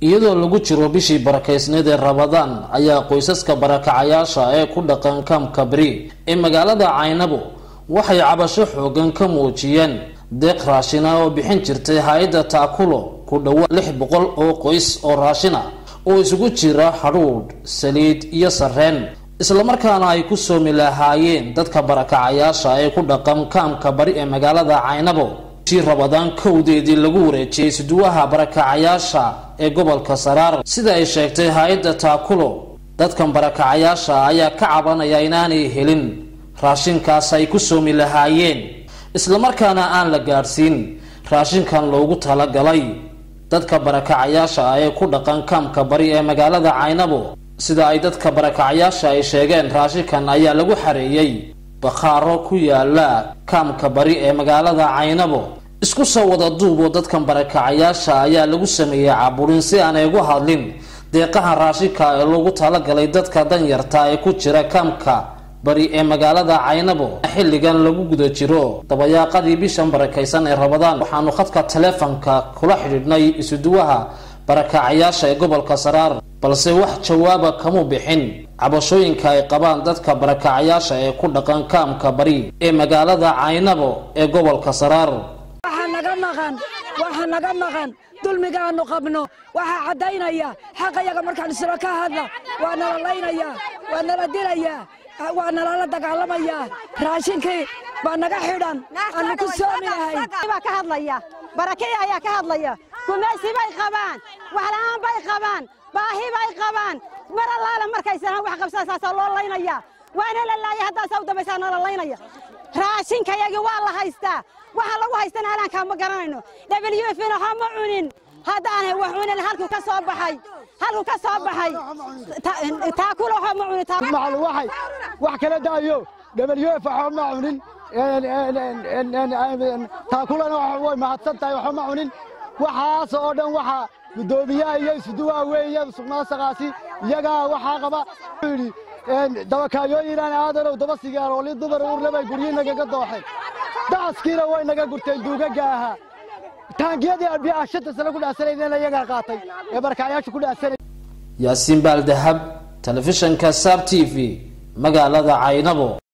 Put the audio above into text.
iyadoo lagu jiro bishii barakaysneed ee rabadaan ayaa qoysaska barakacayaasha ee ku dhaqan kaamka beri ee magaalada caynabo waxay cabasho xoogan ka muujiyeen deeq raashina oo bixin jirtay hay-adda taakulo ku dhowa lix boqol oo qoys oo raashina oo isugu jira hadhuudh saliid iyo sarreen islamarkaana ay ku soomi lahaayeen dadka barakacayaasha ee ku dhaqan kaamka bari ee magaalada caynabo bishii rabadaan kowdeedii lagu wareejiyey suduwaha barakacayaasha ee gobolka saraar sida ay sheegtay hay-adda taakulo dadkan barakacayaasha ayaa ka cabanaya inaanay helin raashinkaas ay ku soomi lahaayeen islamarkaana aan la gaadhsiin raashinkan loogu talagalay dadka barakacayaasha ah ee ku dhaqan kaamka bari ee magaalada caynabo sida ay dadka barakacayaasha ay sheegeen raashinkan ayaa lagu xareeyey bakhaaro ku yaala kaamka bari ee magaalada caynabo isku soo wada duuboo dadkan barakacayaasha ayaa lagu sameeyey caburin si aanay ugu hadlin deeqaha raashinka ee loogu talagalay dadka danyarta ee ku jira kaamka bari ee magaalada caynabo xilligan lagu guda jiro dabayaaqadii bishan barakaysan ee rabadaan waxaanu khadka taleefonka kula xidhiidhnay isuduwaha barakacayaasha ee gobolka saraar balse wax jawaaba kamu bixin cabashooyinka ay qabaan dadka barakacayaasha ee ku dhaqan kaamka bari ee magaalada caynabo ee gobolka saraar waxaa naga maqan waxaa naga maqan dulmigaanu qabno waxaa caddaynaya xaqayaga markaan islo ka hadla waa nala laynayaa waa nala dilayaa waa nalala dagaalamayaa raashinkii baa naga xidhan aanu ku soomi lahayn baa ka hadlaya barakaya ayaa ka hadlaya gumaysi bay qabaan waxla'aan bay qabaan baahi bay qabaan mar allaala markaysanaan wax qabsaa saasaa loo laynaya waana la laaya haddaasaa u dambaysaa nala laynaya raashinkayagii waa la haystaa waxaa lagu haystana halaankaa ma garanayno w f na waxaa ma cunin haddaanay wax cunin halkuu ka soo baxay halkuu ka soo baxay taakula waxaa ma cunin maclu waxay wax kala daayo w f waxba ma cunin taakulana way mahadsan tahay waxba ma cunin waxaas oo dhan waxaa guddoomiyaha iyo isuduwaha weeye suqnaasaqaasi iyagaa waxaa qaba wuxuu yidhi dabakaayooyinaan aadanow daba sigaarooli dumar uurle bay guryihi nagaga dooxeen dacaskiina way naga gurteen duugaga ahaa taangiyadii arbiyaha shanta sano ku dhaasanayna iyagaa qaatay ee barkacyaasha ku dhaasanay yaasiin baaldahab telefishanka sab t v magaalada caynabo